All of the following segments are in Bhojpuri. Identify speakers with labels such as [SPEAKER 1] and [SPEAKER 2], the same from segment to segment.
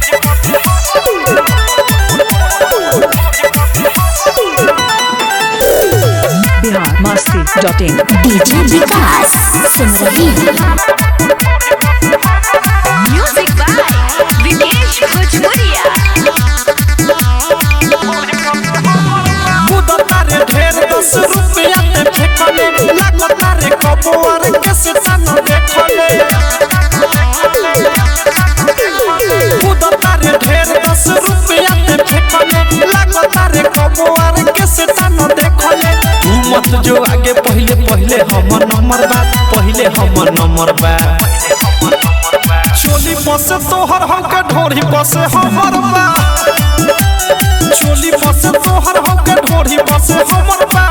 [SPEAKER 1] Bihar Masti dot in
[SPEAKER 2] DJ Vikas Simrahi
[SPEAKER 3] music by Vikesh Bhojpuriya
[SPEAKER 4] कूदता रे ढेर दस रुपया ते फेंकले लागता रे कबुआर के सितान देखले कूदता रे ढेर दस रुपया ते फेंकले लागता रे कबुआर के सितान देखले तू मत जो आगे पहले पहले हमर नंबर बा पहले हमर नंबर बा चोली बसे तोहर हमके ढोरी बसे हमर बा चोली बसे तोहर हमके ढोरी बसे हमर बा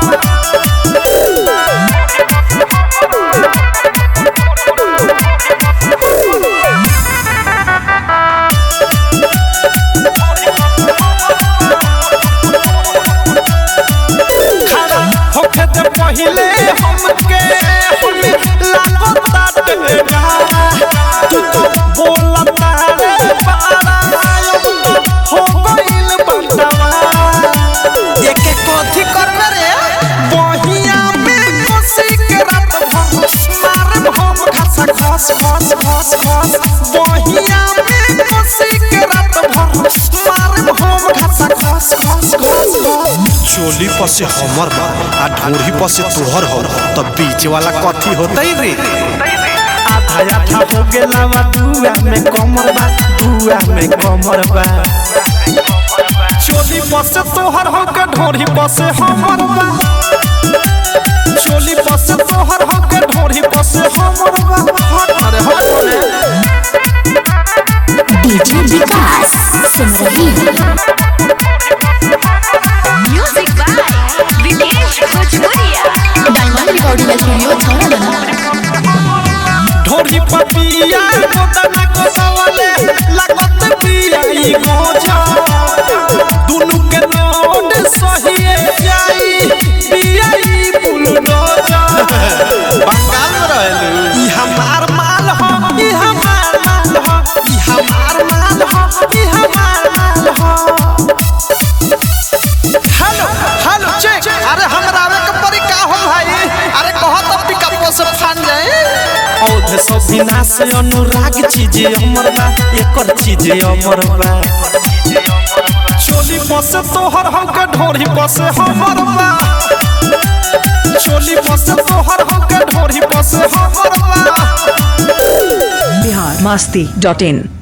[SPEAKER 4] खड़ा होके ते पहिले हमके हमें लागता टेगा तू तो बोलता रे पारा हो गइल बंटवा एक एक कथी करबे रे बहिया में कोसी के रात भर मारे हम घास घास घास घास घास बहिया में कोसी के रात भर मारे हम घास घास घास घास घास
[SPEAKER 5] चोली पसे हमर बा आ ढोरी पसे तोहर हो तब बीच वाला कथी होतई रे
[SPEAKER 4] आधा आधा हो गेला बा दुआ में कमर बा दुआ में कमर बा चोली पसे तोहर हो के ढोरी पसे हमर बा चोली पसे तोहर हो के ढोरी पसे हमर बा हट अरे हट रे
[SPEAKER 2] DJ Vikas Simrahi
[SPEAKER 3] music by Vikesh Bhojpuriya
[SPEAKER 2] diamond recording studio छौड़ा
[SPEAKER 4] ढोरी पपिया गोदना गोदवले लागत पिया ई गोजा दुनु के नोट सहिए जाई पिया ई बुलडोजा
[SPEAKER 5] बंगाल में रहलू
[SPEAKER 4] ई हमार माल हो ई हमार माल हो ई हमार माल हो ई हमार माल हो
[SPEAKER 5] हेलो हेलो चेक अरे हमरा आवे के परी का हो भाई अरे कहो तो पिकअप से फान जाए
[SPEAKER 4] औध सब विनाश अनुराग चीज अमर बा एकर चीज अमर बा चोली पसे तोहर हो के ढोरी पसे हमर बा चोली पसे तोहर हो के ढोरी पसे हमर बा
[SPEAKER 1] बिहार मस्ती डॉट इन